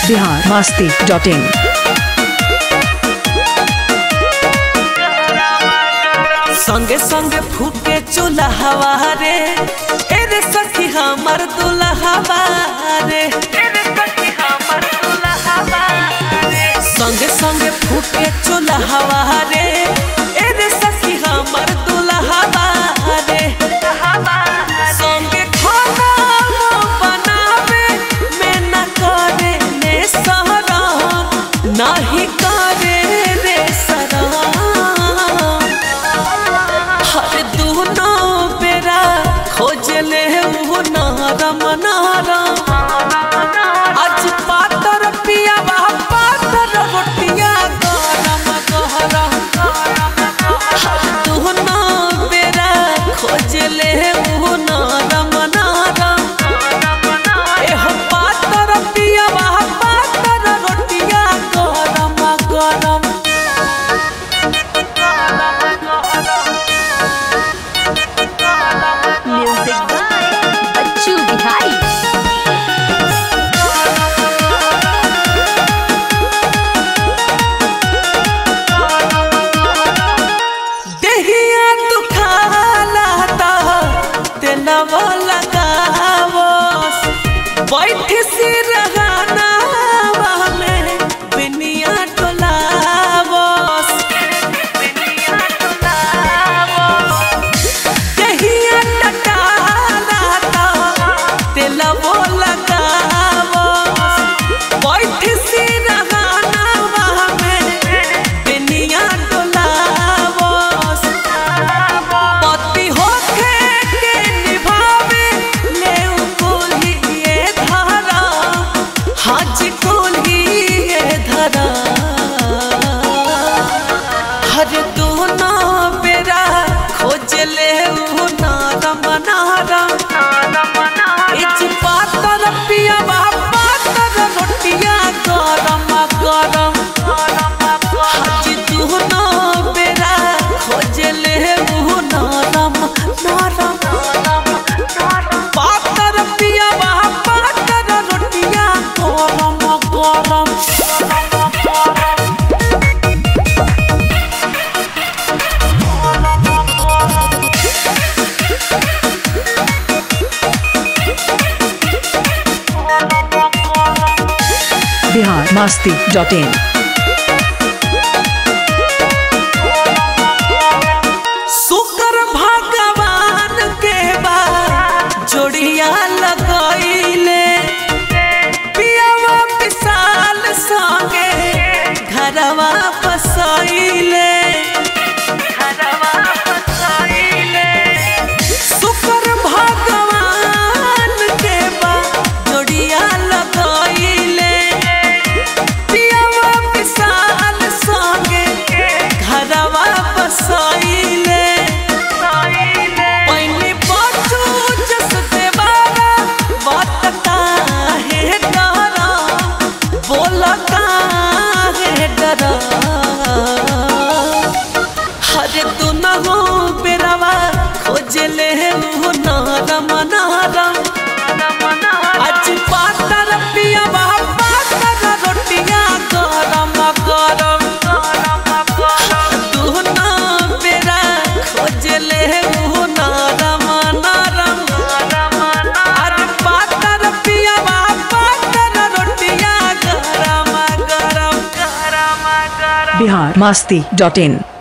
Bihar Masti dot in संगे संगे फूके चूल्हा रे ए रे सखी हमर दुल्हा रे संगे संगे फूके चूल्हा रे ए रे सखी हमर दुल्हा रे संगे खाना बनावे में न करे ने सहरा नाही करे रे सरा हर दूनो बेरा खोजले उ नरम नरम आज पातर पिया पातर रोटिया गरम गरम हर दूनो बेरा खोजले उ नरम नरम एहो पातर पिया पातर रोटिया गरम गरम म्यूजिक बाय बच्चू बिहारी देहिया दुखाला ता तेलवा लगावस बैठ सी रहना में बिनिया टोलावस देहिया टटाला ता तेलवा लगावस बैठ सी रहना में बिनिया टोलावस पति होखे के निभावे ले कुली ये धारा हाज कुली ये धारा हर दूना बेरा खोज ले उ नारम नारम इच पातर पिया पातर रोटिया गरम गरम हाज दूना बेरा खोज ले उ नारम नारम पातर पिया पातर रोटिया गरम गरम बिहार मस्ती डॉट इन शुक्र भगवान के बा जोड़िया लगैले पियावा विशाल संगे घरवा बसैले शुक्र भगवान के बा जोड़िया लगैले पियावा विशाल संगे घरवा बसैले पहले बचू जस देवारा बात काहे डरा बोल काहे डरा हरे तू न हो बेरवा खोजले उ नरम नरम आज पातर पिया पातर रोटिया गरम गरम तू न बेरा खोजले उ नरम नरम आज पातर पिया पातर रोटिया गरम गरम गरम गरम बिहार मस्ती डॉट इन